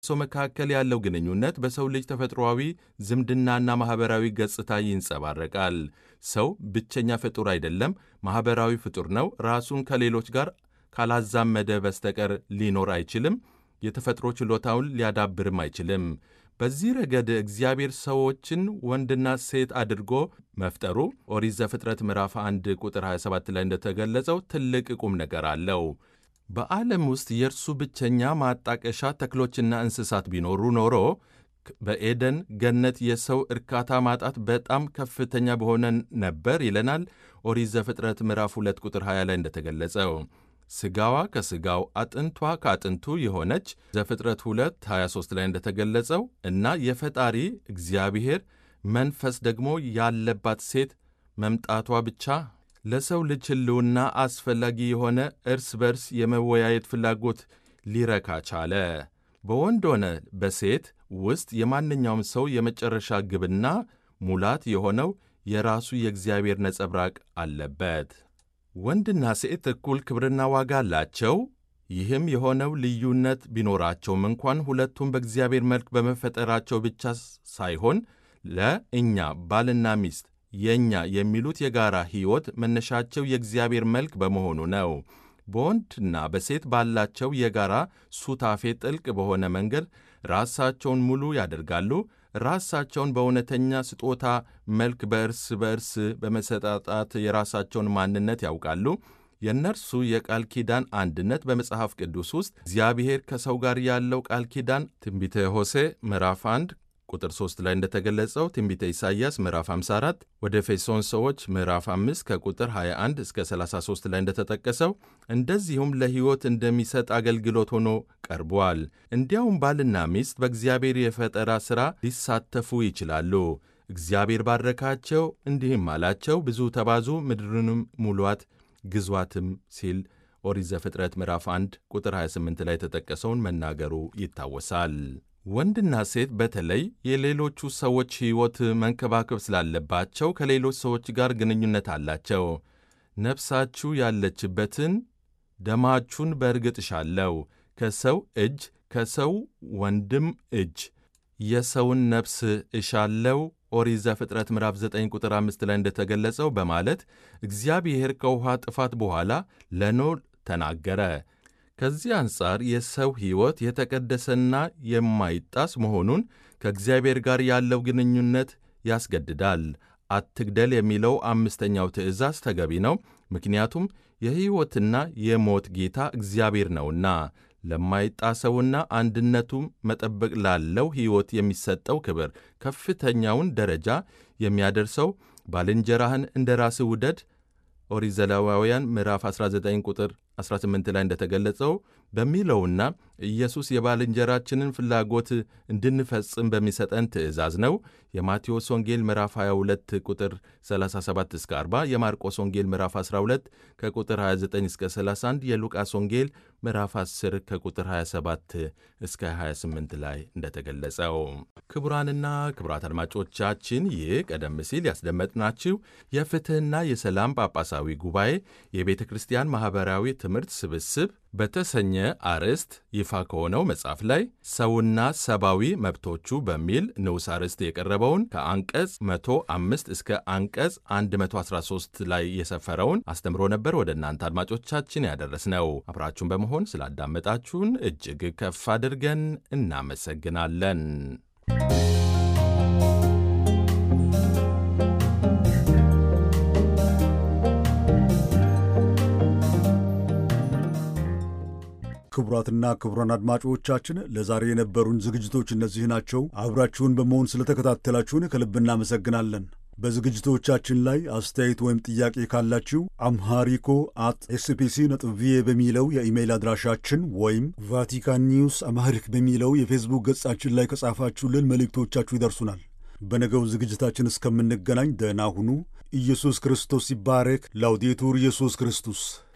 ሰው መካከል ያለው ግንኙነት በሰው ልጅ ተፈጥሮአዊ ዝምድናና ማኅበራዊ ገጽታ ይንጸባረቃል። ሰው ብቸኛ ፍጡር አይደለም፣ ማኅበራዊ ፍጡር ነው። ራሱን ከሌሎች ጋር ካላዛመደ በስተቀር ሊኖር አይችልም። የተፈጥሮ ችሎታውን ሊያዳብርም አይችልም። በዚህ ረገድ እግዚአብሔር ሰዎችን ወንድና ሴት አድርጎ መፍጠሩ ኦሪት ዘፍጥረት ምዕራፍ 1 ቁጥር 27 ላይ እንደተገለጸው ትልቅ ቁም ነገር አለው። በዓለም ውስጥ የእርሱ ብቸኛ ማጣቀሻ ተክሎችና እንስሳት ቢኖሩ ኖሮ በኤደን ገነት የሰው እርካታ ማጣት በጣም ከፍተኛ በሆነ ነበር ይለናል ኦሪት ዘፍጥረት ምዕራፍ 2 ቁጥር 20 ላይ እንደተገለጸው ሥጋዋ ከሥጋው አጥንቷ ከአጥንቱ የሆነች ዘፍጥረት 2 23 ላይ እንደተገለጸው እና የፈጣሪ እግዚአብሔር መንፈስ ደግሞ ያለባት ሴት መምጣቷ ብቻ ለሰው ልጅ ሕልውና አስፈላጊ የሆነ እርስ በርስ የመወያየት ፍላጎት ሊረካ ቻለ። በወንድ ሆነ በሴት ውስጥ የማንኛውም ሰው የመጨረሻ ግብና ሙላት የሆነው የራሱ የእግዚአብሔር ነጸብራቅ አለበት። ወንድና ሴት እኩል ክብርና ዋጋ አላቸው። ይህም የሆነው ልዩነት ቢኖራቸውም እንኳን ሁለቱም በእግዚአብሔር መልክ በመፈጠራቸው ብቻ ሳይሆን ለእኛ ባልና ሚስት የእኛ የሚሉት የጋራ ሕይወት መነሻቸው የእግዚአብሔር መልክ በመሆኑ ነው። በወንድና በሴት ባላቸው የጋራ ሱታፌ ጥልቅ በሆነ መንገድ ራሳቸውን ሙሉ ያደርጋሉ። ራሳቸውን በእውነተኛ ስጦታ መልክ በእርስ በእርስ በመሰጣጣት የራሳቸውን ማንነት ያውቃሉ። የእነርሱ የቃል ኪዳን አንድነት በመጽሐፍ ቅዱስ ውስጥ እግዚአብሔር ከሰው ጋር ያለው ቃል ኪዳን ትንቢተ ሆሴ ምዕራፍ 1 ቁጥር 3 ላይ እንደተገለጸው ትንቢተ ኢሳይያስ ምዕራፍ 54 ወደ ኤፌሶን ሰዎች ምዕራፍ 5 ከቁጥር 21 እስከ 33 ላይ እንደተጠቀሰው እንደዚሁም ለሕይወት እንደሚሰጥ አገልግሎት ሆኖ ቀርቧል። እንዲያውም ባልና ሚስት በእግዚአብሔር የፈጠራ ሥራ ሊሳተፉ ይችላሉ። እግዚአብሔር ባረካቸው፣ እንዲህም አላቸው፣ ብዙ ተባዙ፣ ምድርንም ሙሏት፣ ግዟትም ሲል ኦሪት ዘፍጥረት ምዕራፍ 1 ቁጥር 28 ላይ የተጠቀሰውን መናገሩ ይታወሳል። ወንድና ሴት በተለይ የሌሎቹ ሰዎች ሕይወት መንከባከብ ስላለባቸው ከሌሎች ሰዎች ጋር ግንኙነት አላቸው። ነፍሳችሁ ያለችበትን ደማችሁን በእርግጥ እሻለሁ፣ ከሰው እጅ ከሰው ወንድም እጅ የሰውን ነፍስ እሻለው ኦሪት ዘፍጥረት ምዕራፍ 9 ቁጥር 5 ላይ እንደተገለጸው በማለት እግዚአብሔር ከውኃ ጥፋት በኋላ ለኖህ ተናገረ። ከዚህ አንጻር የሰው ሕይወት የተቀደሰና የማይጣስ መሆኑን ከእግዚአብሔር ጋር ያለው ግንኙነት ያስገድዳል። አትግደል የሚለው አምስተኛው ትእዛዝ ተገቢ ነው፣ ምክንያቱም የሕይወትና የሞት ጌታ እግዚአብሔር ነውና። ለማይጣሰውና አንድነቱ መጠበቅ ላለው ሕይወት የሚሰጠው ክብር ከፍተኛውን ደረጃ የሚያደርሰው ባልንጀራህን እንደ ራስህ ውደድ ኦሪት ዘሌዋውያን ምዕራፍ 19 ቁጥር 18 ላይ እንደተገለጸው በሚለውና ኢየሱስ የባልንጀራችንን ፍላጎት እንድንፈጽም በሚሰጠን ትእዛዝ ነው። የማቴዎስ ወንጌል ምዕራፍ 22 ቁጥር 37 እስከ 40፣ የማርቆስ ወንጌል ምዕራፍ 12 ከቁጥር 29 እስከ 31፣ የሉቃስ ወንጌል ምዕራፍ 10 ከቁጥር 27 እስከ 28 ላይ እንደተገለጸው። ክቡራንና ክቡራት አድማጮቻችን ይህ ቀደም ሲል ያስደመጥናችሁ የፍትሕና የሰላም ጳጳሳዊ ጉባኤ የቤተ ክርስቲያን ማኅበራዊ ትምህርት ስብስብ በተሰኘ አርዕስት ይፋ ከሆነው መጽሐፍ ላይ ሰውና ሰብአዊ መብቶቹ በሚል ንዑስ አርዕስት የቀረበውን ከአንቀጽ 105 እስከ አንቀጽ 113 ላይ የሰፈረውን አስተምሮ ነበር ወደ እናንተ አድማጮቻችን ያደረስነው። አብራችሁን በመሆን ስላዳመጣችሁን እጅግ ከፍ አድርገን እናመሰግናለን። ክቡራትና ክቡራን አድማጮቻችን ለዛሬ የነበሩን ዝግጅቶች እነዚህ ናቸው። አብራችሁን በመሆን ስለተከታተላችሁን ከልብ እናመሰግናለን። በዝግጅቶቻችን ላይ አስተያየት ወይም ጥያቄ ካላችሁ አምሃሪኮ አት ኤስፒሲ ነጥብ ቪኦኤ በሚለው የኢሜይል አድራሻችን ወይም ቫቲካን ኒውስ አምሃሪክ በሚለው የፌስቡክ ገጻችን ላይ ከጻፋችሁልን መልእክቶቻችሁ ይደርሱናል። በነገው ዝግጅታችን እስከምንገናኝ ደህና ሁኑ። ኢየሱስ ክርስቶስ ይባረክ። ላውዴቱር ኢየሱስ ክርስቶስ